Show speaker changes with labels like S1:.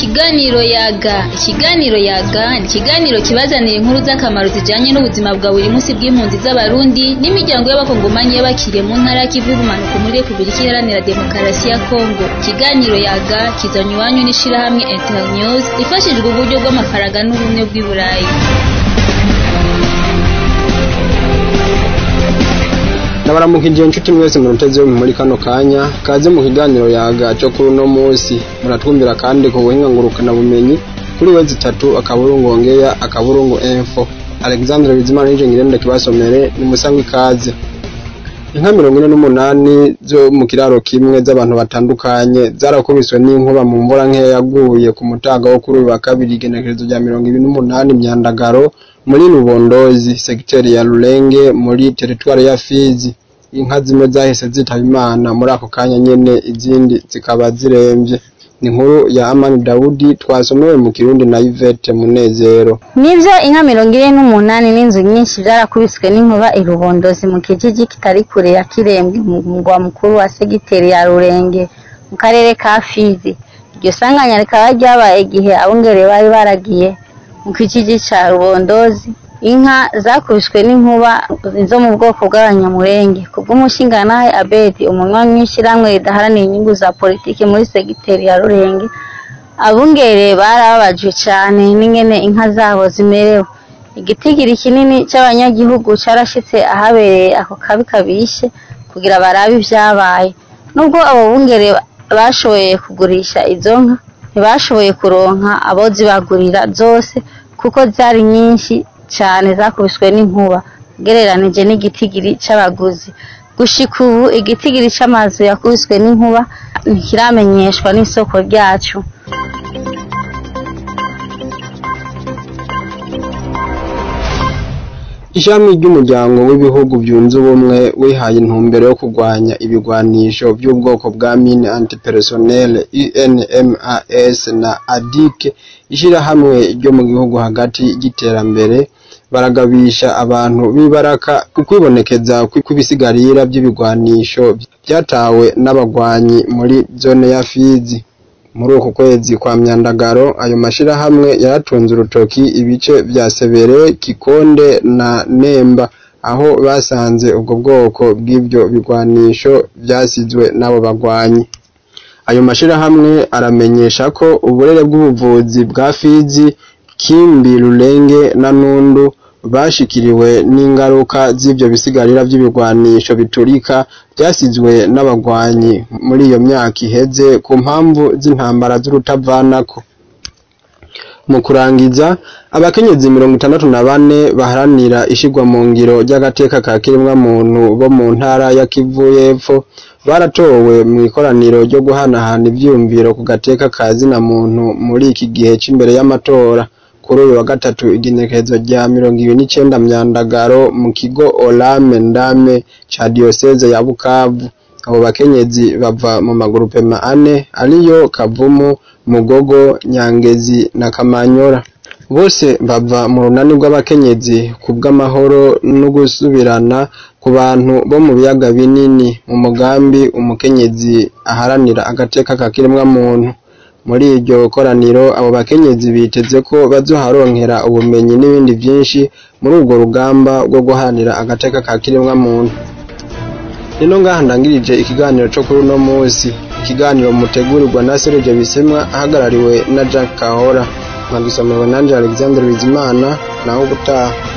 S1: Ikiganiro yaga ikiganiro yaga ni ikiganiro kibazanira inkuru z'akamaro zijanye n'ubuzima bwa buri munsi bw'impunzi z'abarundi n'imiryango y'abakongomanyi y'abakiriye mu ntara y'ikivu y'ubumanuko muri Repubulika Iharanira Demokarasi ya Kongo ikiganiro yaga kizanywe iwanyu n'ishirahamwe Internews ifashijwe uburyo bw'amafaranga n'ubumwe bw'i Burayi
S2: ndabaramukije inshuti mwese muruteze muri kano kanya kaze mu kiganiro yaga cyo kuri uno munsi muratwumvira kandi ku buhinga ngurukana bumenyi kuri wezi itatu akaburungu ongeya akaburungu info alexandre bizimana nije ngirende kibasomere ni musangwa ikaze inka mirongo ine n'umunani zo mu kiraro kimwe z'abantu batandukanye zarakubiswe n'inkuba mu mvura nkeya yaguye ku mutaga wo kuri uyu wa kabiri igenekerezo rya mirongo ibiri n'umunani myandagaro muri rubondozi segiteri ya rurenge muri teritwari ya fizi inka zimwe zahise zitaba imana muri ako kanya nyene izindi zikaba ziremvye ni inkuru ya amani dawudi twasomewe mu kirundi na ivete munezero
S3: nivyo inka mirongo ine n'umunani n'inzu nyinshi vyarakubiswe n'inkuba irubondozi mu kijiji kitari kure ya kirembwe mu mugwa mukuru wa segiteri ya rurenge mu karere ka fizi iryo sanganya rikaba ryabaye igihe abungere bari baragiye mu kijiji ca rubondozi inka zakubiswe n'inkuba zo mu bwoko bw'abanyamurenge kubw'umushingantahe abedi umunywanyi w'ishyirahamwe ridaharanira inyungu za politiki muri segiteri ya rurenge abungere barababajwe cane n'ingene inka zabo zimerewe igitigiri kinini c'abanyagihugu carashitse ahabereye ako kabi kabishe kugira barabe ivyabaye nubwo abo bungere bashoboye kugurisha izo nka ntibashoboye kuronka abo zibagurira zose kuko zari nyinshi cyane zakubiswe n'inkuba ugereranije n'igitigiri c'abaguzi gushika ubu igitigiri c'amazu yakubiswe n'inkuba ntikiramenyeshwa n'isoko ryacu
S2: ishami ry'umuryango w'ibihugu byunze ubumwe wihaye intumbero yo kurwanya ibigwanisho by'ubwoko bwa mine antipersonnel UNMAS na ADIC ishirahamwe ryo mu gihugu hagati y'iterambere baragabisha abantu b'ibaraka ukwibonekeza kw'ibisigarira by'ibigwanisho byatawe n'abagwanyi muri zone ya Fizi muri uku kwezi kwa myandagaro ayo mashirahamwe yaratunze urutoki ibice vya Sebere Kikonde na Nemba aho basanze ubwo bwoko bw'ivyo bigwanisho vyasizwe n'abo bagwanyi ayo mashirahamwe aramenyesha ko uburere bw'ubuvuzi bwa Fizi Kimbi Rurenge na Nundu bashikiriwe n'ingaruka z'ivyo bisigarira vy'ibigwanisho biturika vyasizwe n'abagwanyi muri iyo myaka iheze ku mpamvu z'intambara z'urutavanako mu kurangiza abakenyezi mirongo itandatu na bane baharanira ishigwa mu ngiro ry'agateka ka kirimwa muntu bo mu ntara ya Kivu y'Epfo baratowe mu ikoraniro ryo guhanahana ivyiyumviro ku gateka ka zina muntu muri iki gihe c'imbere y'amatora kuri uyu wa gatatu igenekerezo rya mirongo ibiri n'icenda myandagaro mu kigo Olame Ndame ca Diocese ya Bukavu abo bakenyezi bava mu magurupema ane ariyo Kavumu Mugogo Nyangezi na Kamanyora bose bava mu runani rw'abakenyezi ku bw'amahoro no gusubirana ku bantu bo mu biyaga binini mu mugambi umukenyezi aharanira agateka ka kiremwa muntu muri iryo koraniro abo bakenyezi biteze ko bazoharonkera ubumenyi n'ibindi byinshi muri urwo rugamba rwo guharanira agateka ka kiremwa muntu rero ngaha ndangirije ikiganiro cyo kuri uno munsi ikiganiro mutegurirwa na Serge Bisemwa ahagarariwe na Jack Kahora nkagisomerwa nanje Alexander Bizimana naho gutaha